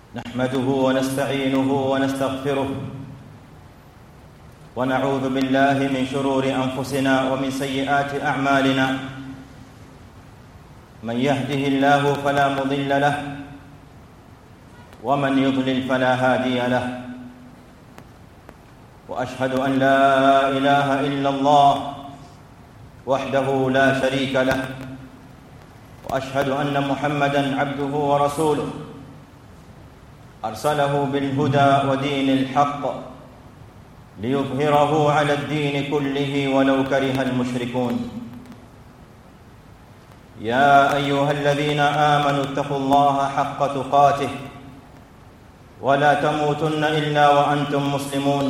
نحمده ونستعينه ونستغفره ونعوذ بالله من شرور انفسنا ومن سيئات اعمالنا من يهده الله فلا مضل له ومن يضلل فلا هادي له واشهد ان لا اله الا الله وحده لا شريك له واشهد ان محمدا عبده ورسوله ارسله بالهدى ودين الحق ليظهره على الدين كله ولو كره المشركون يا ايها الذين امنوا اتقوا الله حق تقاته ولا تموتن الا وانتم مسلمون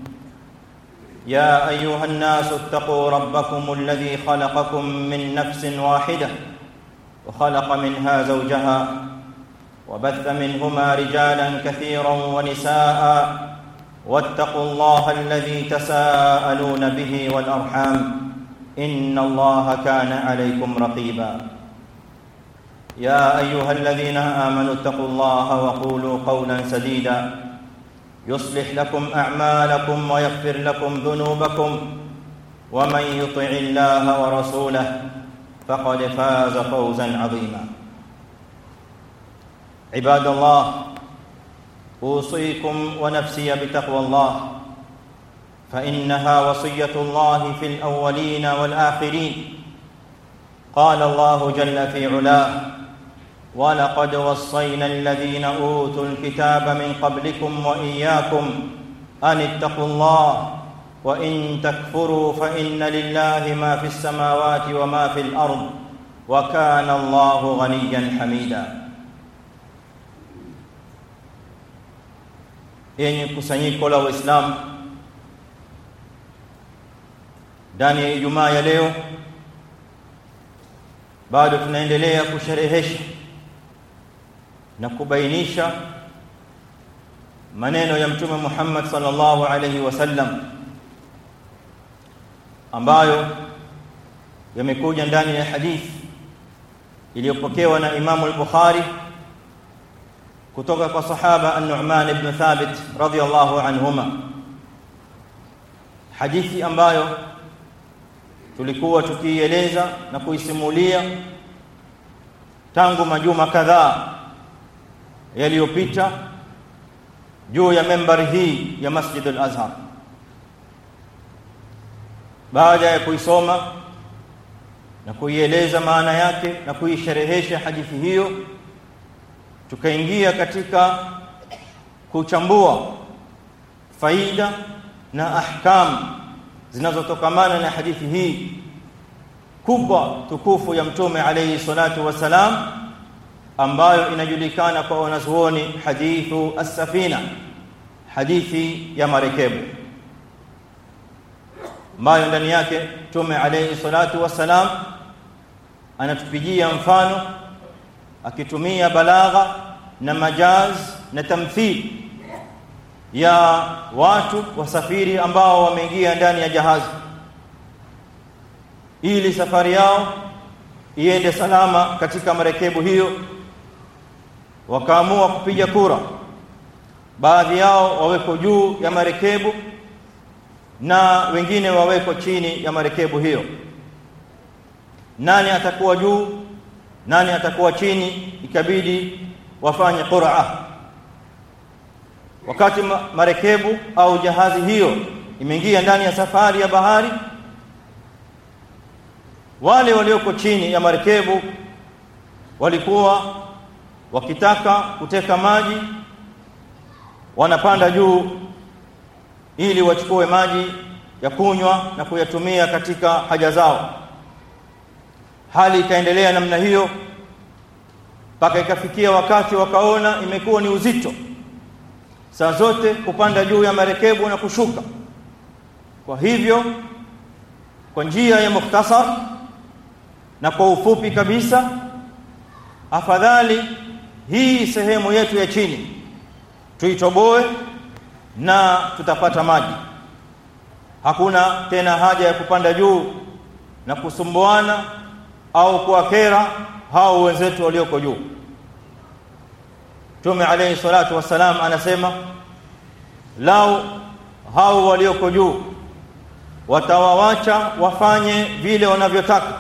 يا ايها الناس اتقوا ربكم الذي خلقكم من نفس واحده وخلق منها زوجها وبث منهما رجالا كثيرا ونساء واتقوا الله الذي تساءلون به والارحام ان الله كان عليكم رقيبا يا ايها الذين امنوا اتقوا الله وقولوا قولا سديدا يصلح لكم اعمالكم ويغفر لكم ذنوبكم ومن يطع الله ورسوله فقد فاز فوزا عظيما عباد الله اوصيكم ونفسي بتقوى الله فانها وصيه الله في الاولين والاخرين قال الله جل في علاه ولقد وصينا الذين اوتوا الكتاب من قبلكم واياكم ان اتقوا الله وان تكفروا فان لله ما في السماوات وما في الارض وكان الله غنيا حميدا yenye kusanyiko la waislamu ndani ya ijumaa ya leo bado tunaendelea kusherehesha na kubainisha maneno ya mtume Muhammad sallallahu alaihi wasallam ambayo yamekuja ndani ya hadithi iliyopokewa na Imamu al-Bukhari kutoka kwa sahaba An-Nu'man ibn Thabit radhiyallahu anhuma hadithi ambayo tulikuwa tukiieleza na kuisimulia tangu majuma kadhaa yaliyopita juu ya membari hii ya Masjid al-Azhar baada ya kuisoma na kuieleza maana yake na kuisherehesha hadithi hiyo tukaingia katika kuchambua faida na ahkam zinazotokamana na hadithi hii kubwa tukufu ya mtume alayhi salatu wasalam ambayo inajulikana kwa wanazuoni hadithu as-safina hadithi ya marekebu ambayo ndani yake mtume alayhi salatu wasalam anatupigia mfano akitumia balagha na majaz na tamthil ya watu wasafiri ambao wameingia ndani ya jahazi ili safari yao iende salama katika marekebu hiyo wakaamua kupiga kura baadhi yao waweko juu ya marekebu na wengine waweko chini ya marekebu hiyo nani atakuwa juu nani atakuwa chini ikabidi wafanye qur'a wakati marekebu au jahazi hiyo imeingia ndani ya safari ya bahari wale walioko chini ya marekebu walikuwa wakitaka kuteka maji wanapanda juu ili wachukue maji ya kunywa na kuyatumia katika haja zao hali ikaendelea namna hiyo mpaka ikafikia wakati wakaona imekuwa ni uzito saa zote kupanda juu ya marekebu na kushuka kwa hivyo kwa njia ya mukhtasar na kwa ufupi kabisa afadhali hii sehemu yetu ya chini tuitoboe na tutapata maji hakuna tena haja ya kupanda juu na kusumbuana au kuwakera hao wenzetu walioko juu Mtume alayhi salatu wassalam anasema lau hao walioko juu watawawacha wafanye vile wanavyotaka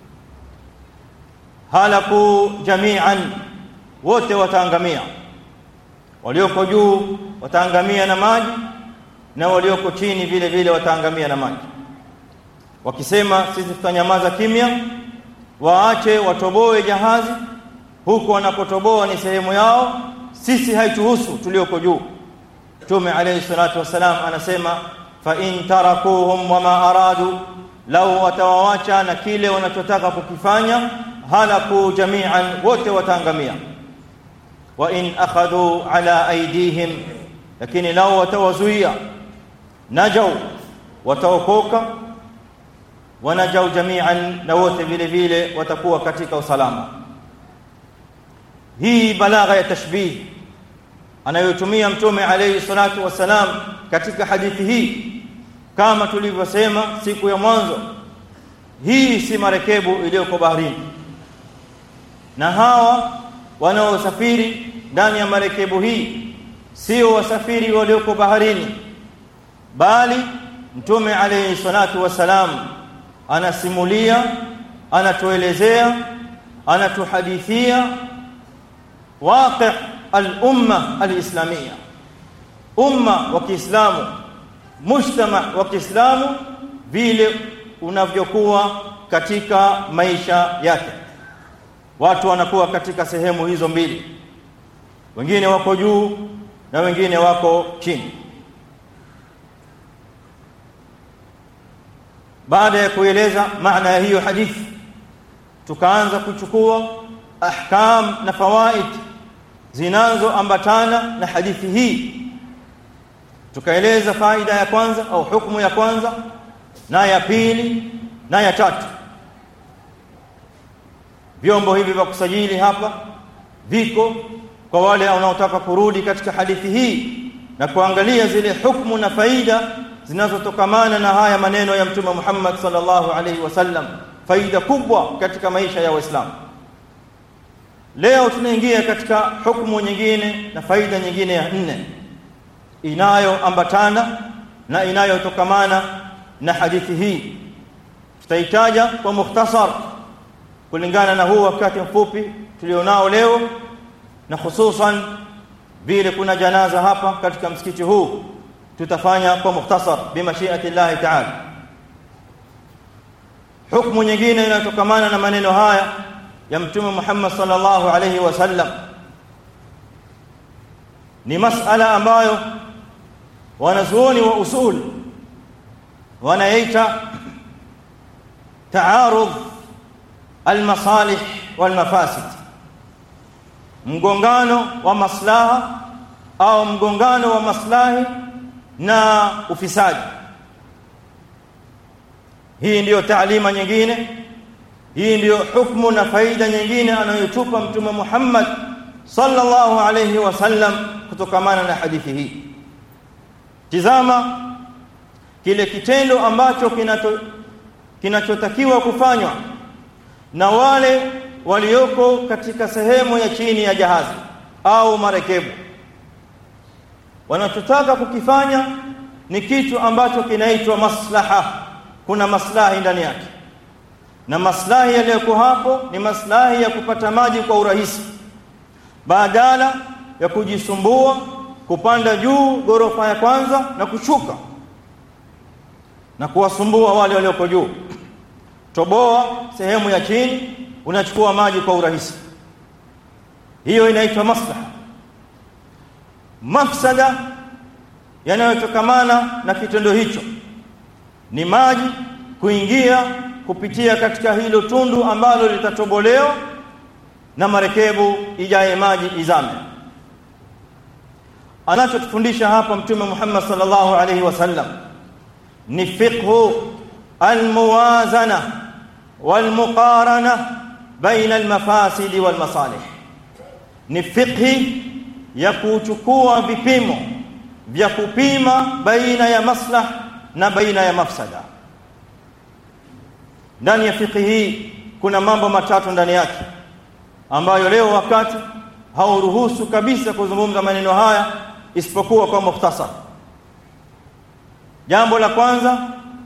halaku jami'an wote wataangamia walioko juu wataangamia na maji na walioko chini vile vile wataangamia na maji wakisema sisi tutanyamaza kimya waache watoboe jahazi huku wanapotoboa ni sehemu yao sisi haituhusu tulioko juu Mtume alayhi salatu wasalam anasema fa in tarakuhum wama aradu lau watawawacha na kile wanachotaka kukifanya halaku jami'an wote wataangamia wa in akhadhu ala aydihim lakini lau watawazuia najau wataokoka wanajau jami'an na wote vile vile watakuwa katika usalama hii balagha ya tashbih anayotumia mtume alayhi salatu wasalam katika hadithi hii kama tulivyosema siku ya mwanzo hii si marekebu iliyoko baharini na hawa wanaosafiri ndani ya marekebu hii sio wasafiri walioko baharini bali mtume alayhi salatu wasalam anasimulia anatuelezea anatuhadithia waqi' al-umma al-islamia umma wa Kiislamu mujtama wa Kiislamu vile unavyokuwa katika maisha yake watu wanakuwa katika sehemu hizo mbili wengine wako juu na wengine wako chini baada ya kueleza maana ya hiyo hadithi tukaanza kuchukua ahkam na fawaid zinazoambatana na hadithi hii tukaeleza faida ya kwanza au hukumu ya kwanza na ya pili na ya tatu vyombo hivi vya kusajili hapa viko kwa wale wanaotaka kurudi katika hadithi hii na kuangalia zile hukumu na faida zinazotokamana na haya maneno ya mtume Muhammad sallallahu alaihi wasallam faida kubwa katika maisha ya Waislamu leo tunaingia katika hukumu nyingine na faida nyingine ya nne inayoambatana na inayotokamana na hadithi hii tutaitaja kwa mukhtasar kulingana na huu wakati mfupi tulionao leo na hususan vile kuna janaza hapa katika msikiti huu tutafanya kwa mukhtasar bimashiati Allah ta'ala hukumu nyingine inayotokamana na maneno haya ya mtume Muhammad sallallahu alayhi wasallam ni masala ambayo wanazuoni wa usul wanaita taarud almasalih walmafasid mgongano wa maslaha au mgongano wa maslahi na ufisadi hii ndiyo taalima nyingine hii ndiyo hukumu na faida nyingine anayotupa mtume Muhammad sallallahu alayhi wasallam kutokamana na hadithi hii tizama kile kitendo ambacho kinato kinachotakiwa kufanywa na wale walioko katika sehemu ya chini ya jahazi au marekebu wanachotaka kukifanya ni kitu ambacho kinaitwa maslaha kuna maslahi ndani yake na maslahi yaliyoko hapo ni maslahi ya kupata maji kwa urahisi badala ya kujisumbua kupanda juu gorofa ya kwanza na kushuka na kuwasumbua wale walioko juu toboa sehemu ya chini unachukua maji kwa urahisi hiyo inaitwa maslaha mafsada yanayotokamana na kitendo hicho ni maji kuingia kupitia katika hilo tundu ambalo litatobolewa na marekebu ijaye maji izame anachotufundisha hapa mtume Muhammad sallallahu alaihi wasallam ni fiqhu almuwazana walmuqarana baina almafasid walmasalih ni fiqhi ya kuchukua vipimo vya kupima baina ya maslah na baina ya mafsada ndani ya fiqhi hii kuna mambo matatu ndani yake ambayo leo wakati hauruhusu kabisa kuzungumza maneno haya isipokuwa kwa mukhtasar jambo la kwanza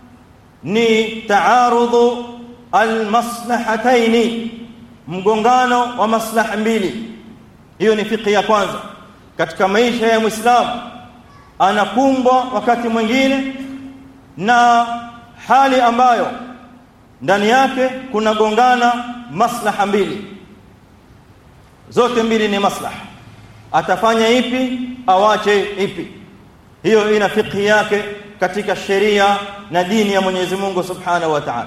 ni taarudhu almaslahataini mgongano wa maslaha mbili hiyo ni fiqh ya kwanza katika maisha ya muislamu anakumbwa wakati mwingine na hali ambayo ndani yake kuna gongana maslaha mbili zote mbili ni maslaha atafanya ipi awache ipi hiyo ina fiqhi yake katika sheria na dini ya Mwenyezi Mungu Subhanahu wa Ta'ala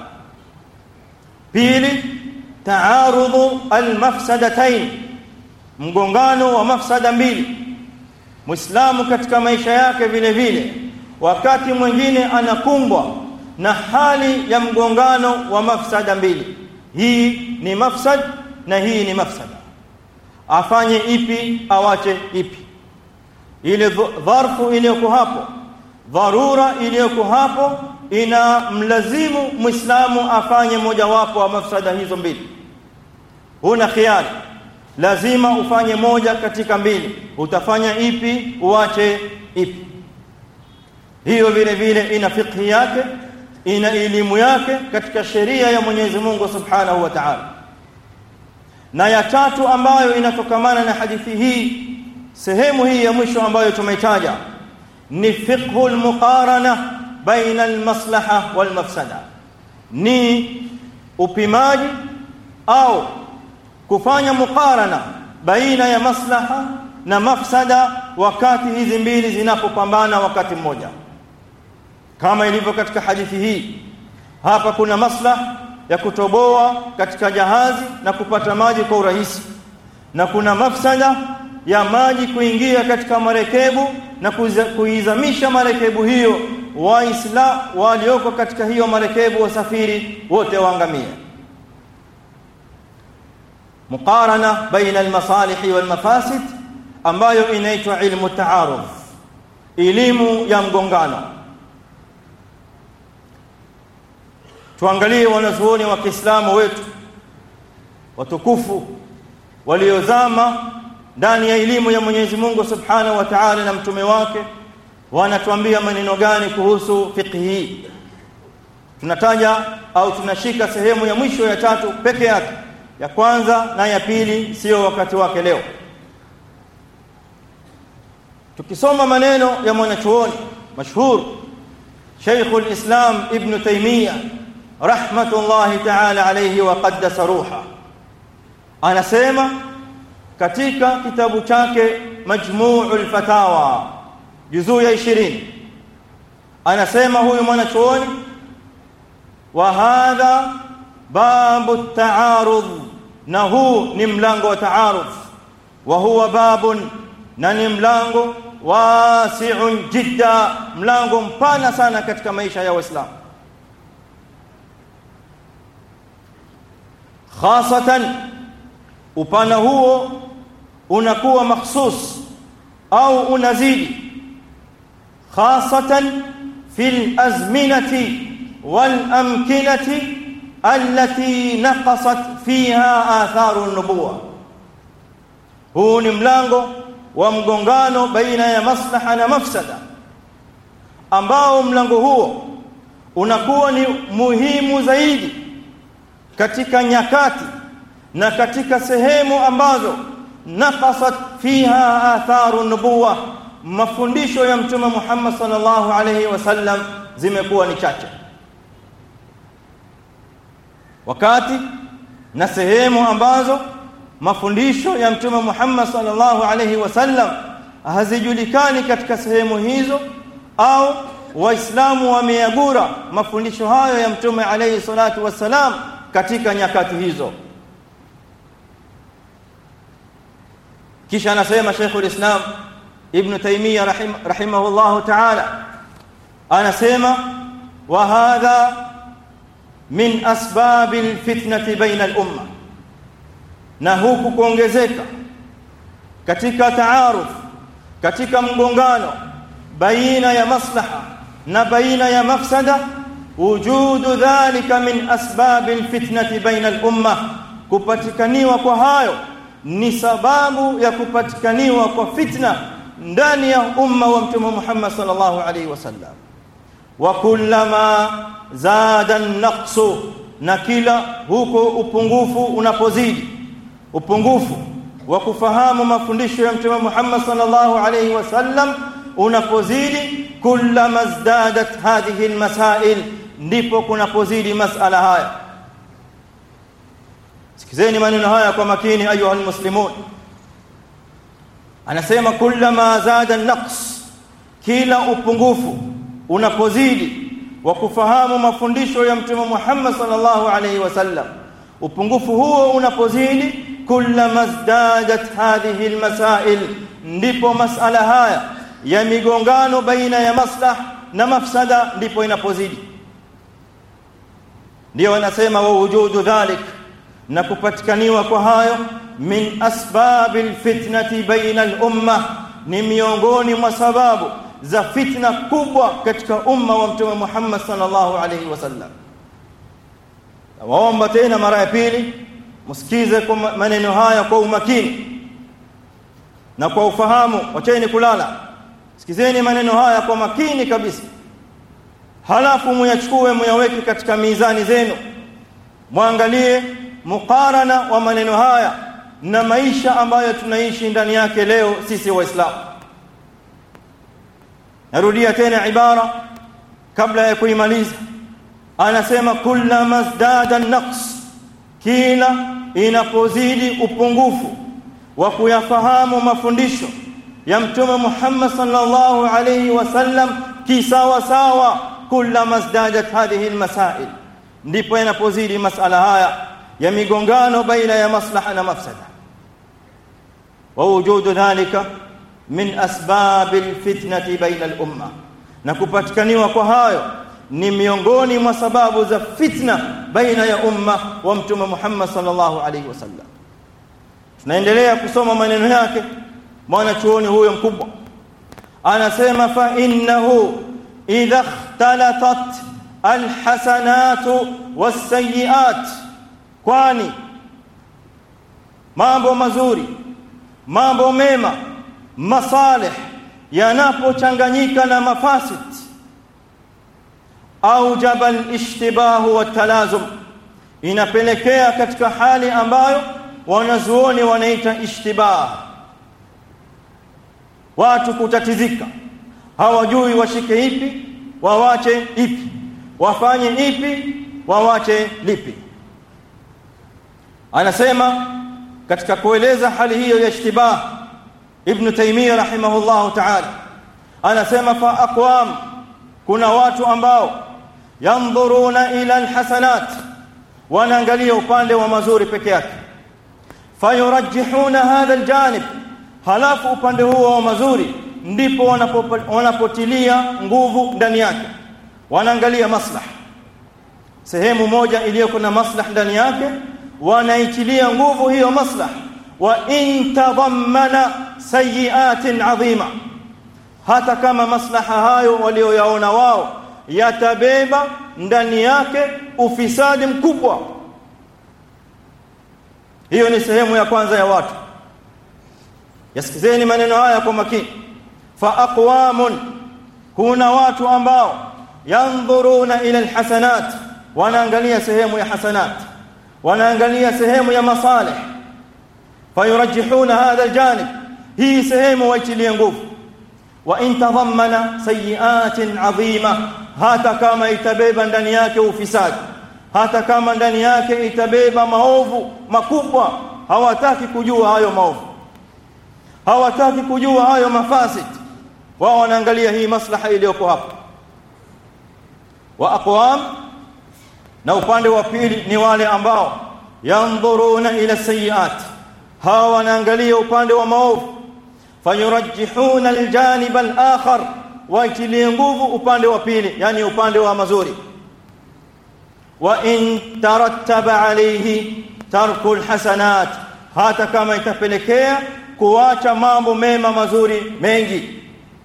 pili taarudhu almafsadatayn mgongano wa mafsada mbili muislamu katika maisha yake vile vile wakati mwingine anakumbwa na hali ya mgongano wa mafsada mbili hii ni mafsad na hii ni mafsada afanye ipi awache ipi ile dharfu iliyoko hapo dharura iliyoko hapo ina mlazimu muislamu afanye mojawapo wa mafsada hizo mbili huna khiari lazima ufanye moja katika mbili utafanya ipi uache ipi hiyo vile vile ina fiqhi yake ina elimu yake katika sheria ya Mwenyezi Mungu Subhanahu wa Ta'ala na ya tatu ambayo inatokamana na hadithi hii sehemu hii ya mwisho ambayo tumeitaja ni fiqhul muqarana baina almaslaha walmafsada ni upimaji au kufanya muqarana baina ya maslaha na mafsada wakati hizi mbili zinapopambana wakati mmoja kama ilivyo katika hadithi hii hapa kuna maslaha ya kutoboa katika jahazi na kupata maji kwa urahisi na kuna mafsada ya maji kuingia katika marekebu na kuizamisha marekebu hiyo waisla walioko katika hiyo marekebu wasafiri wote waangamie muqarana baina almasalih walmafasid ambayo inaitwa ilmu taaruf elimu ya mgongano tuangalie wanazuoni wa Kiislamu wetu watukufu waliozama ndani ya elimu ya Mwenyezi Mungu Subhanahu wa Ta'ala na mtume wake wanatuambia maneno gani kuhusu fiqh hii tunataja au tunashika sehemu ya mwisho ya tatu peke yake ya kwanza na ya pili sio wakati wake leo tukisoma maneno ya mwanachuoni mashhur Sheikhul Islam Ibn Taymiyyah rahmatullahi ta'ala alayhi wa qaddasa ruha anasema katika kitabu chake Majmu'ul Fatawa juzuu ya 20 anasema huyu mwanachuoni wa hadha babu taarudh na huu ni mlango wa taarudh wa huwa babun na ni mlango wasi'un jidda mlango mpana sana katika maisha ya waislamu khasatan upana huo unakuwa makhsus au unazidi khasatan fil azminati wal amkinati allati naqasat fiha atharu an-nubuwa huu ni mlango wa mgongano baina ya maslaha na mafsada ambao mlango huo unakuwa ni muhimu zaidi katika nyakati na katika sehemu ambazo naqasat fiha atharu nubuwa mafundisho ya mtume Muhammad sallallahu alayhi wasallam zimekuwa ni chache wakati na sehemu ambazo mafundisho ya mtume Muhammad sallallahu alayhi wasallam hazijulikani katika sehemu hizo au waislamu wameagura mafundisho hayo ya mtume alayhi salatu wassalam katika nyakati hizo kisha anasema Sheikhul Islam Ibn Taymiyyah rahim, rahimahullah ta'ala anasema wa hadha min asbabil fitnati baina al-umma na huku kuongezeka katika taaruf katika mgongano baina ya maslaha na baina ya mafsada wujudu dhalika min asbabil fitnati baina al-umma kupatikaniwa kwa hayo ni sababu ya kupatikaniwa kwa fitna ndani ya umma wa mtume Muhammad sallallahu alaihi wasallam wa kullama zada naqsu na kila huko upungufu unapozidi upungufu wa kufahamu mafundisho ya mtume Muhammad sallallahu alaihi wasallam unapozidi kullama zdadat hadhihi almasail ndipo kunapozidi masala haya sikizeni maneno haya kwa makini ayuha almuslimun anasema kullama zada naqs kila upungufu unapozidi wa kufahamu mafundisho ya mtume Muhammad sallallahu alaihi wasallam upungufu huo unapozidi kullama zdadat hadhihi almasail ndipo masala haya ya migongano baina ya maslah na mafsada ndipo inapozidi ndio wanasema wa wujudu dhalik na kupatikaniwa kwa hayo min asbabil fitnati baina al-umma ni miongoni mwa sababu za fitna kubwa katika umma wa mtume Muhammad sallallahu alaihi wasallam waomba tena mara ya pili msikize kwa maneno haya kwa umakini na kwa ufahamu wacheni kulala sikizeni maneno haya kwa makini kabisa halafu muyachukue muyaweke katika mizani zenu mwangalie mukarana wa maneno haya na maisha ambayo tunaishi ndani yake leo sisi waislamu narudia tena ibara kabla ya kuimaliza anasema kullama zdada naqs kila inapozidi upungufu wa kuyafahamu mafundisho ya mtume Muhammad sallallahu alayhi wasallam kisawa sawa kullama zdadat hadhihi almasail ndipo yanapozidi masala haya ya migongano baina ya maslaha na mafsada wa wujudu dhalika min asbabil fitnati baina al-umma na kupatikaniwa kwa hayo ni miongoni mwa sababu za fitna baina ya umma wa mtume Muhammad sallallahu alaihi wasallam tunaendelea kusoma maneno yake mwana chuoni huyo mkubwa anasema fa innahu idha ikhtalatat alhasanatu wasayiat kwani mambo mazuri mambo mema masalih yanapochanganyika na mafasid au jabal ishtibahu wa talazum inapelekea katika hali ambayo wanazuoni wanaita ishtibah watu kutatizika hawajui washike ipi wawache ipi wafanye ipi wawache lipi anasema katika kueleza hali hiyo ya ishtibah ibn taymiyyah rahimahullah ta'ala anasema fa aqwam kuna watu ambao yanzuruna ila alhasanat wanaangalia upande wa mazuri peke yake fayurajjihuna hadha aljanib halafu upande huo wa mazuri ndipo wanapotilia nguvu ndani yake wanaangalia maslah sehemu moja iliyoko na maslah ndani yake wanaitilia nguvu hiyo maslah wa in tadammana sayiatin adhima hata kama maslaha hayo walioyaona wao yatabeba ndani yake ufisadi mkubwa hiyo ni sehemu ya kwanza ya watu yasikizeni maneno haya kwa makini fa aqwamun kuna watu ambao yanzuruna ila alhasanat wanaangalia sehemu ya hasanat wanaangalia sehemu ya masalih fayurajihuna hadha aljanib hii sehemu waitilie nguvu wa in tadhammana sayiatin adhima hata kama itabeba ndani yake ufisadi hata kama ndani yake itabeba maovu makubwa hawataki kujua hayo maovu hawataki kujua hayo mafasid wao wanaangalia hii maslaha iliyoko hapa wa aqwam na upande wa pili ni wale ambao yanzuruna ila sayiat hawa wanaangalia upande wa maovu fayurajihuna aljanib alakhar waitilie nguvu upande wa pili yani upande wa mazuri wa in tarattaba alayhi tarku alhasanat hata kama itapelekea kuacha mambo mema mazuri mengi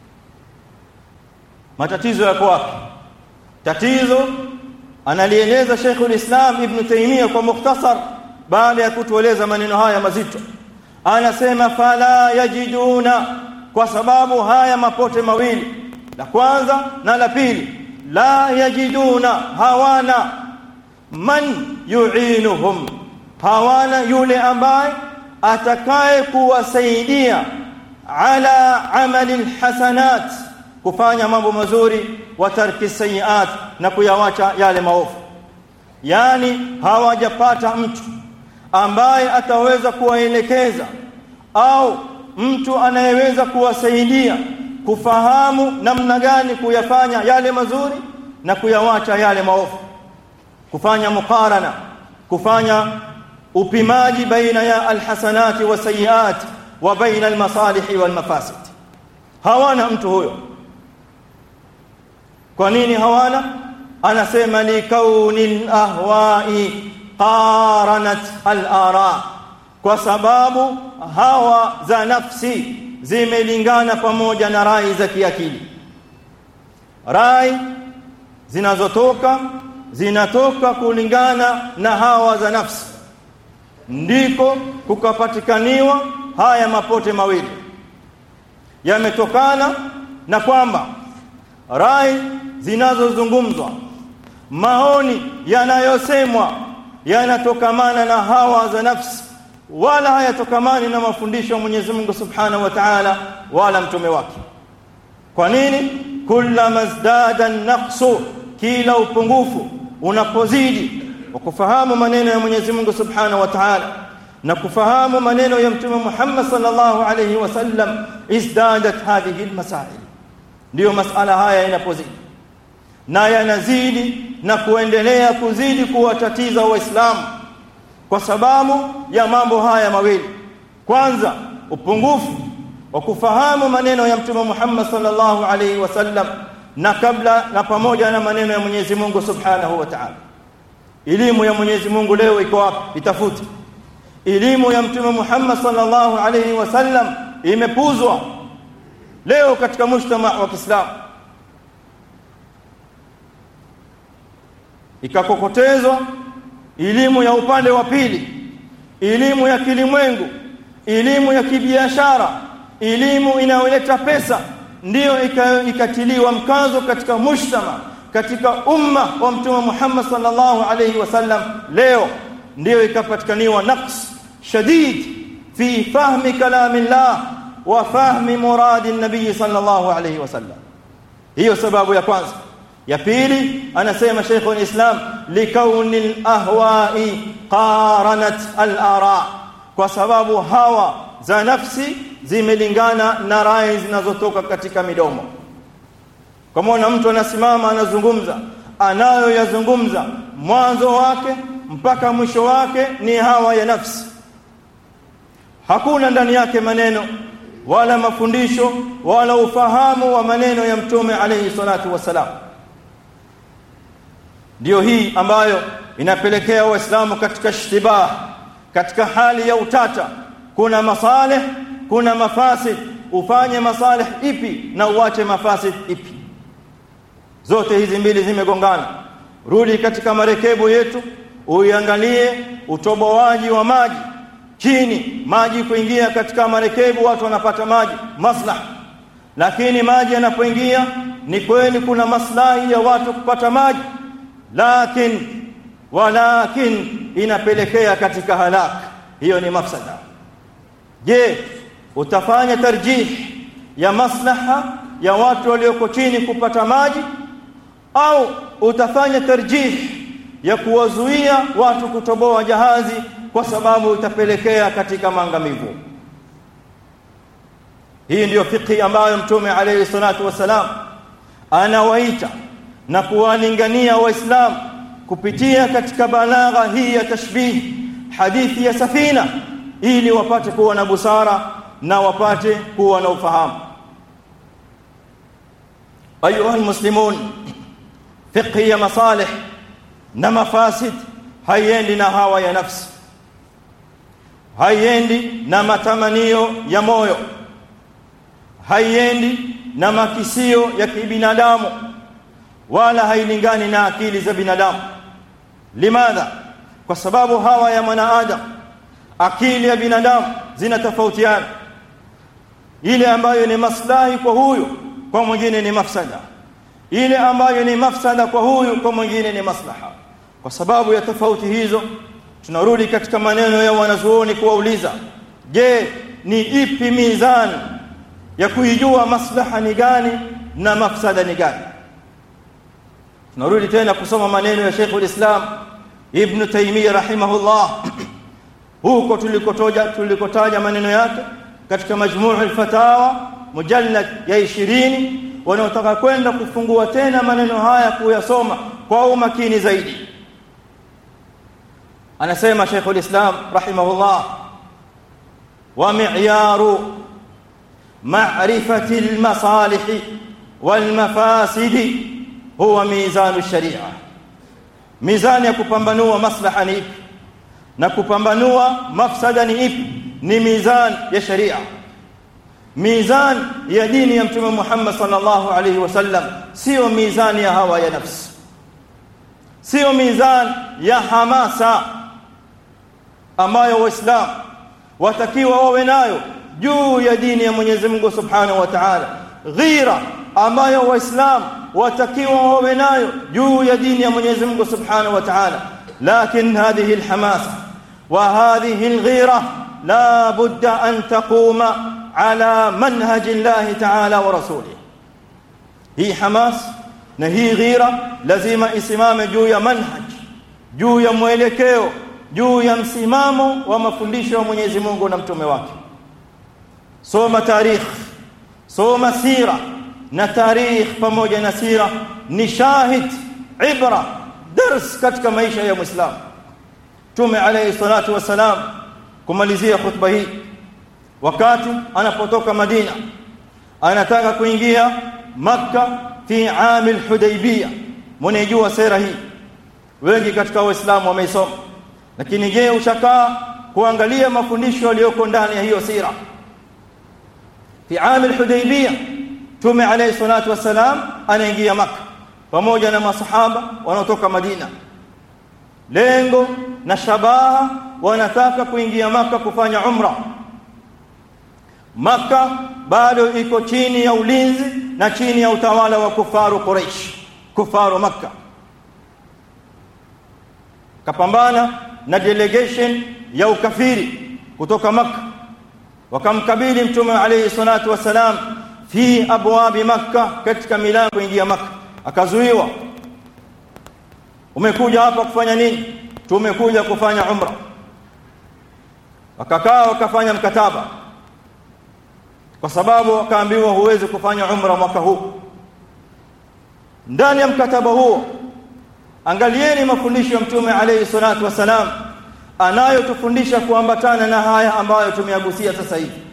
matatizo yako wapi tatizo analieleza Sheikh ulislam Ibn Taymiyyah kwa mukhtasar baada ya kutueleza maneno haya mazito anasema fala yajiduna kwa sababu haya mapote mawili la kwanza na la pili la yajiduna hawana man yu'inuhum hawana yule ambaye atakaye kuwasaidia ala amali alhasanat kufanya mambo mazuri wa tarki sayiat na kuyawacha yale maovu yani hawajapata mtu ambaye ataweza kuwaelekeza au mtu anayeweza kuwasaidia kufahamu namna gani kuyafanya yale mazuri na kuyawacha yale maovu kufanya muqarana kufanya upimaji baina ya alhasanati wa sayiat wa baina almasalihi walmafasid hawana mtu huyo kwa nini hawana anasema li kauni alahwai qaranat alara kwa sababu hawa za nafsi zimelingana pamoja na rai za kiakili rai zinazotoka zinatoka kulingana na hawa za nafsi ndiko kukapatikaniwa haya mapote mawili yametokana na kwamba rai zinazozungumzwa maoni yanayosemwa yanatokamana na hawa za nafsi wala hayatokamani na mafundisho ya Mwenyezi Mungu Subhanahu wa Ta'ala wala mtume wake kwa nini kullama zdada naqsu kila upungufu unapozidi wa kufahamu maneno ya Mwenyezi Mungu Subhanahu wa Ta'ala na kufahamu maneno ya Mtume Muhammad sallallahu alayhi wasallam izdadat hadhihi almasail ndio masala haya yanapozidi na yanazidi na kuendelea kuzidi kuwatatiza waislamu kwa sababu ya mambo haya mawili kwanza upungufu wa kufahamu maneno ya Mtume Muhammad sallallahu alayhi wasallam na kabla na pamoja na maneno ya Mwenyezi Mungu Subhanahu wa Ta'ala elimu ya Mwenyezi Mungu leo iko wapi itafute elimu ya Mtume Muhammad sallallahu alayhi wasallam imepuzwa leo katika mujtama wa Kiislamu ikakokotezwa elimu ya upande wa pili elimu ya kilimwengu elimu ya kibiashara elimu inayoleta pesa ndiyo ikatiliwa mkazo katika mujtama katika umma wa mtume Muhammad sallallahu alayhi wasallam leo ndiyo ikapatikaniwa naqs shadid fi fahmi kalamillah wa fahmi muradi an-nabii sallallahu alayhi wasallam hiyo sababu ya kwanza ya pili anasema Sheikh al-Islam likauni al-ahwa'i qaranat al-ara kwa sababu hawa za nafsi zimelingana na rai zinazotoka katika midomo kama mtu anasimama anazungumza anayoyazungumza mwanzo wake mpaka mwisho wake ni hawa ya nafsi hakuna ndani yake maneno wala mafundisho wala ufahamu wa maneno ya mtume alayhi salatu wasalam ndio hii ambayo inapelekea waislamu katika ishtibah katika hali ya utata kuna masalih kuna mafasid ufanye masalih ipi na uache mafasid ipi zote hizi mbili zimegongana rudi katika marekebu yetu uiangalie utoboaji wa maji chini maji kuingia katika marekebu watu wanapata maji maslaha lakini maji yanapoingia ni kweli kuna maslahi ya watu kupata maji lakin walakin inapelekea katika halak hiyo ni mafsada je utafanya tarjih ya maslaha ya watu walioko chini kupata maji au utafanya tarjih ya kuwazuia watu kutoboa jahazi kwa sababu itapelekea katika maangamivu hii ndiyo fikhi ambayo mtume alayhi salatu wasalam anawaita na kuwalingania waislamu kupitia katika balagha hii ya tashbih hadithi ya safina ili wapate kuwa na busara na wapate kuwa na ufahamu ayuha almuslimun fiqhi ya masalih na mafasid haiendi na hawa ya nafsi haiendi na matamanio ya moyo haiendi na makisio ya kibinadamu wala hailingani na akili za binadamu limadha kwa sababu hawa ya mwanadamu akili ya binadamu zinatofautiana ile ambayo ni maslahi kwa huyu kwa mwingine ni mafsada ile ambayo ni mafsada kwa huyu kwa mwingine ni maslaha kwa sababu ya tofauti hizo tunarudi katika maneno ya wanazuoni kuwauliza je ni ipi mizani ya kuijua maslaha ni gani na mafsada ni gani tunarudi tena kusoma maneno ya Sheikh ulislam Ibn Taymiyyah rahimahullah huko tulikotoja tulikotaja maneno yake katika majmuu al-fatawa mujallad ya 20 wanaotaka kwenda kufungua tena maneno haya kuyasoma kwa umakini zaidi anasema Sheikh ulislam rahimahullah wa mi'yaru ma'rifati al-masalih wal-mafasid huwa mizanu sharia mizani ya kupambanua maslaha ni ipi na kupambanua mafsada ni ipi ni mizani ya sharia mizani ya dini ya mtume Muhammad sallallahu alaihi wasallam sio mizani ya hawa ya nafsi sio mizani ya hamasa ambayo waislamu watakiwa wawe nayo juu ya dini ya Mwenyezi Mungu Subhanahu wa Ta'ala ghira ambayo waislamu watakiwa wawe nayo juu ya dini ya Mwenyezi Mungu Subhanahu wa Ta'ala lakin hadhihi alhamasa wa hadhihi alghira la budda an taquma ala manhaj Allah Ta'ala wa rasulih hii hamas na hii ghira lazima isimame juu ya manhaj juu ya mwelekeo juu ya msimamo wa mafundisho ya Mwenyezi Mungu na mtume wake soma tarikh soma sira na tarikh pamoja na sira ni shahid ibra dars katika maisha ya muislamu tume alayhi salatu wasalam kumalizia khutba hii wakati anapotoka Madina anataka kuingia Makka fi amil Hudaybiyah mnejua sera hii wengi katika waislamu wameisoma lakini je ushakaa kuangalia mafundisho yaliyoko ndani ya hiyo sira fi amil Hudaybiyah tume alayhi salatu wasalam anaingia Makka pamoja na masahaba wanaotoka Madina lengo na shabaha wanataka kuingia maka kufanya umra maka bado iko chini ya ulinzi na chini ya utawala wa kufaru Quraysh kufaru maka kapambana na delegation ya ukafiri kutoka maka wakamkabili mtume alayhi salatu wasalam fi abwabi makka katika milango kuingia maka akazuiwa umekuja hapa kufanya nini tumekuja kufanya umra wakakaa wakafanya mkataba kwa sababu wakaambiwa huwezi kufanya umra mwaka huu ndani ya mkataba huo angalieni mafundisho ya mtume alayhi salatu wasalam anayotufundisha kuambatana na haya ambayo tumeyagusia sasa hivi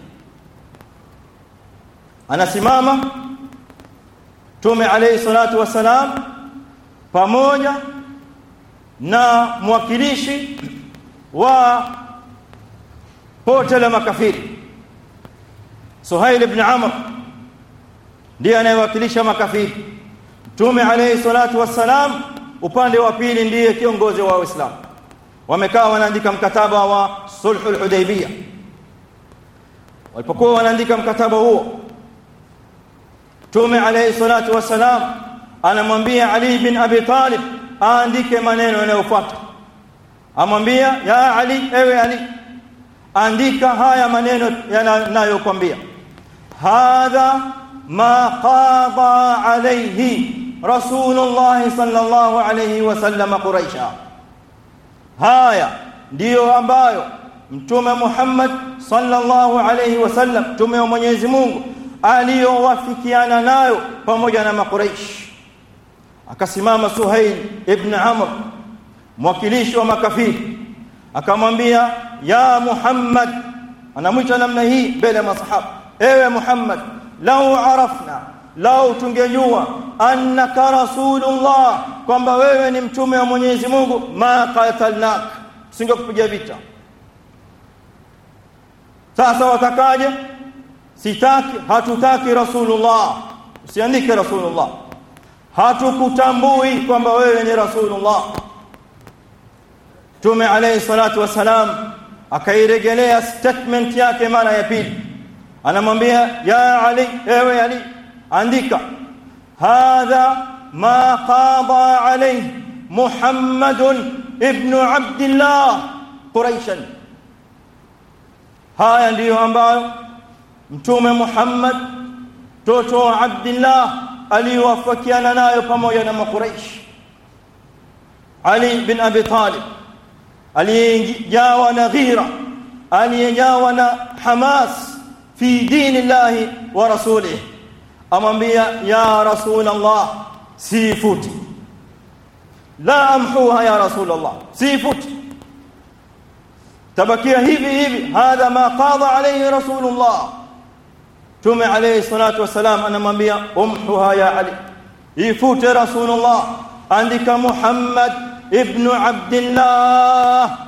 anasimama mtume alayhi salatu wasalam pamoja na mwakilishi wa pote la makafiri Suhail ibn Amr ndiye anayewakilisha makafiri Mtume alayhi salatu wassalam upande wa pili ndiye kiongozi wa Uislamu wamekaa wanaandika mkataba wa sulhul hudaybiyah walipokuwa wanaandika mkataba huo Mtume alayhi salatu wassalam anamwambia Ali bin Abi Talib aandike maneno yanayofuata amwambia ya Ali ewe Ali andika haya maneno yanayokuambia hadha ma qada alayhi rasulullah sallallahu alayhi wasallam quraisha haya ndiyo ambayo mtume Muhammad sallallahu alayhi wasallam mtume wa Mwenyezi Mungu aliyowafikiana nayo pamoja na makuraish akasimama Suhail ibn Amr mwakilishi wa makafiri akamwambia ya Muhammad anamwita namna hii mbele ya masahaba ewe Muhammad lau arafna lau tungejua annaka rasulullah kwamba wewe ni mtume wa Mwenyezi Mungu ma qatalnak singekupiga vita sasa watakaje sitaki hatutaki rasulullah usiandike rasulullah hatukutambui kwamba wewe ni rasulullah Mtume alayhi salatu wasalam akairejelea statement yake mara ya pili anamwambia ya ali ewe ali andika hadha ma qada alayhi muhammad ibn abdullah quraishan haya ndiyo ambayo mtume muhammad mtoto wa abdullah aliwafakiana nayo pamoja na makuraish ali bin abi talib aliyejawa na ghira aliyejawa na hamas fi dini llahi wa rasulih amwambia ya rasul allah sifuti la amhuha ya rasul allah sifuti tabakia hivi hivi hadha ma qada alayhi rasulullah tume alayhi salatu wasalam anamwambia umhuha ya ali ifute rasulullah andika muhammad ibn abdillah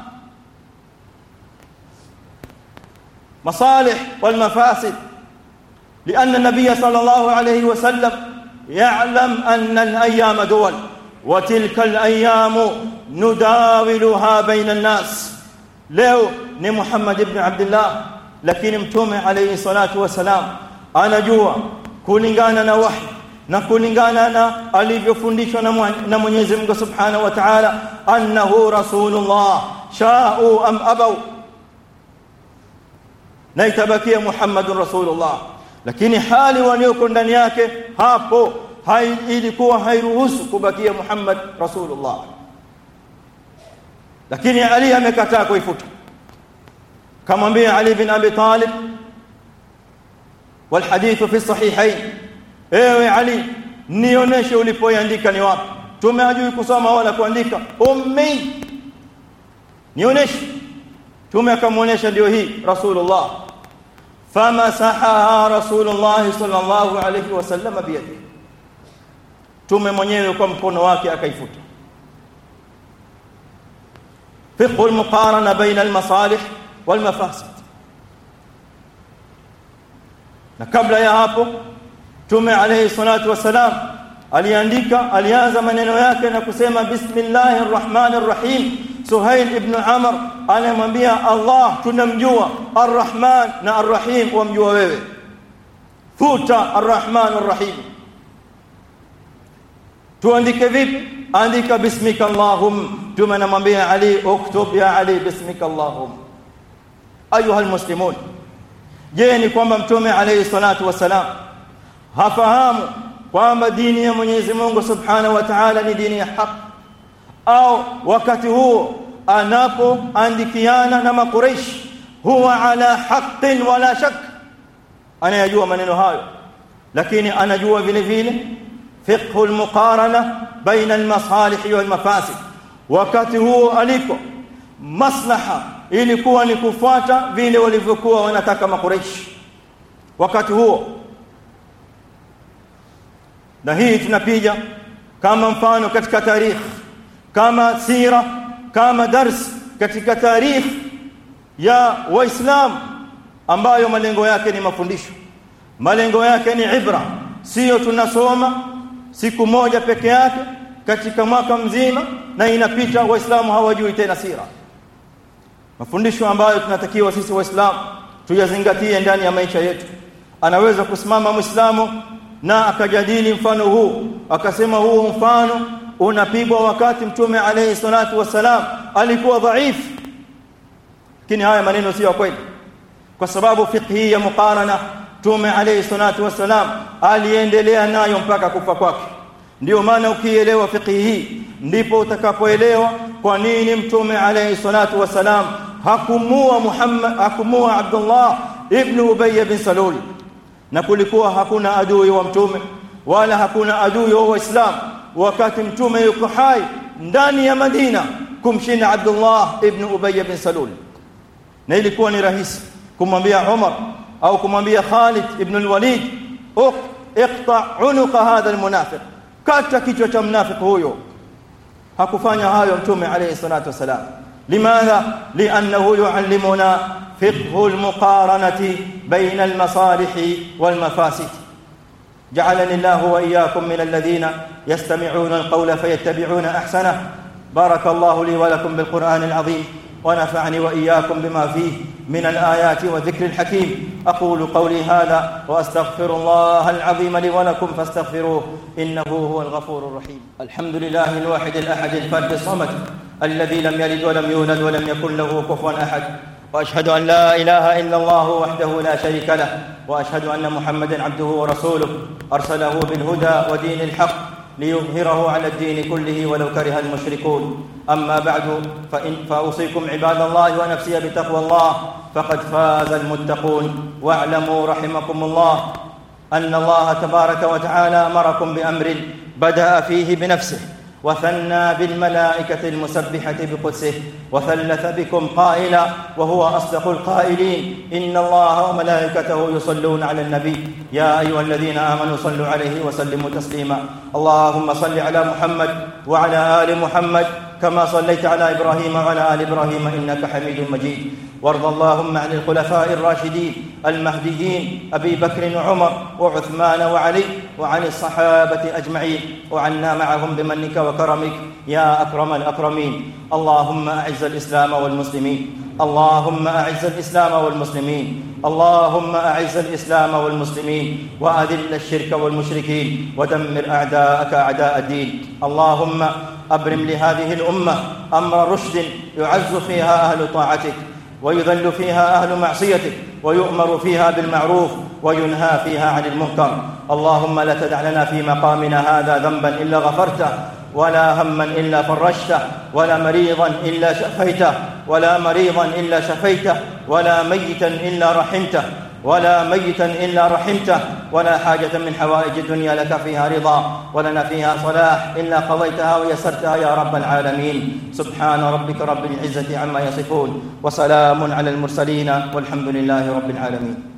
مصالح والمفاسد لأن النبي صلى الله عليه وسلم يعلم أن الأيام دول وتلك الأيام نداولها بين الناس leo ni Muhammad ibn Abdullah lakini mtume alayhi salatu wasalam anajua kulingana na wahi na kulingana na alivyofundishwa na Mwenyezi Mungu Subhanahu wa Ta'ala annahu rasulullah sha'u am abaw na itabakia Muhammadun rasulullah lakini hali walioko ndani yake hapo hai, ilikuwa hairuhusu kubakia Muhammad rasulullah lakini Ali amekataa kuifuta kamwambia Ali bin Abi Talib والحديث في الصحيحين ewe Ali nionyeshe ulipoiandika ni wapi tumeajui kusoma wala kuandika ummi nionyeshe tume akamuonyesha ndio hii rasulullah famasahaha rasulullah sallallahu alayhi wasallam biyadihi tume mwenyewe kwa mkono wake akaifuta فقه المقارنة بين المصالح والمفاسد na kabla ya hapo tume alayhi salatu wasalam aliandika alianza maneno yake na kusema bismillahir rahmanir rahim suhail ibn amr anamwambia allah tunamjua arrahman na arrahim wamjua wewe futa arrahmanir rahim tuandike vipi andika bismika allahum tume namwambia ali uktub ya ali bismika allahum ayuha almuslimun je ni kwamba mtume alayhi salatu wasalam hafahamu kwamba dini ya Mwenyezi Mungu Subhanahu wa Ta'ala ni dini ya haki au wakati huo anapoandikiana na makureish huwa ala haqqin wala shak anayajua maneno hayo lakini anajua vile vile fiqhu almuqarana baina almasalih walmafasid wakati huo aliko maslaha ilikuwa ni kufuata vile walivyokuwa wanataka makureish wakati huo na hii tunapiga kama mfano katika tarikh kama sira kama dars katika tarikh ya waislamu ambayo malengo yake ni mafundisho malengo yake ni ibra sio tunasoma siku moja peke yake katika mwaka mzima na inapita waislamu hawajui tena sira mafundisho ambayo tunatakiwa sisi waislamu tuyazingatie ndani ya maisha yetu anaweza kusimama muislamu na akajadili mfano huu akasema huu mfano unapigwa wakati mtume alayhi salatu wasalam alikuwa dhaifu lakini haya maneno sio kweli kwa sababu fiqhi ya muqarana mtume alayhi salatu wasalam aliendelea nayo mpaka kufa kwake ndio maana ukielewa fiqhi hii ndipo utakapoelewa kwa nini mtume alayhi salatu wasalam hakumua Muhammad hakumua Abdullah ibn Ubay bin Salul na kulikuwa hakuna adui wa mtume wala hakuna adui wa Waislamu wakati mtume yuko hai ndani ya Madina kumshinda Abdullah ibn Ubay bin Salul na ilikuwa ni rahisi kumwambia Umar au kumwambia Khalid ibn al-Walid iqta unuqa hadha al-munafiq kata kichwa cha mnafiki huyo hakufanya hayo mtume alayhi salatu wasalam limadha li'annahu yu'allimuna فقه المقارنة بين المصالح والمفاسد جعلني الله وإياكم من الذين يستمعون القول فيتبعون أحسنه بارك الله لي ولكم بالقرآن العظيم ونفعني وإياكم بما فيه من الآيات والذكر الحكيم أقول قولي هذا وأستغفر الله العظيم لي ولكم فاستغفروه إنه هو الغفور الرحيم الحمد لله الواحد الأحد الفرد الصمد الذي لم يلد ولم يولد ولم يكن له كفوا أحد واشهد ان لا اله الا الله وحده لا شريك له واشهد ان محمدا عبده ورسوله ارسله بالهدى ودين الحق ليظهره على الدين كله ولو كره المشركون اما بعد فإن فاوصيكم عباد الله ونفسي بتقوى الله فقد فاز المتقون واعلموا رحمكم الله ان الله تبارك وتعالى امركم بامر بدا فيه بنفسه وثنى بالملائكة المسبحة بقدسه وثلث بكم قائلا وهو أصدق القائلين إن الله وملائكته يصلون على النبي يا أيها الذين آمنوا صلوا عليه وسلموا تسليما اللهم صل على محمد وعلى آل محمد كما صليت على ابراهيم وعلى ال ابراهيم انك حميد مجيد وارض اللهم عن الخلفاء الراشدين المهديين ابي بكر وعمر وعثمان وعلي وعن الصحابه اجمعين وعنا معهم بمنك وكرمك يا اكرم الاكرمين اللهم اعز الاسلام والمسلمين اللهم اعز الاسلام والمسلمين اللهم اعز الاسلام والمسلمين واذل الشرك والمشركين ودمر اعداءك اعداء الدين اللهم ابرم لهذه الامه امر رشد يعز فيها اهل طاعتك ويذل فيها اهل معصيتك ويؤمر فيها بالمعروف وينهى فيها عن المنكر اللهم لا تدع لنا في مقامنا هذا ذنبا الا غفرته ولا هما الا فرجته ولا مريضا الا شفيته ولا مريضا الا شفيته ولا ميتا الا رحمته ولا ميتا الا رحمته ولا حاجه من حوائج الدنيا لك فيها رضا ولنا فيها صلاح الا قضيتها ويسرتها يا رب العالمين سبحان ربك رب العزه عما يصفون وسلام على المرسلين والحمد لله رب العالمين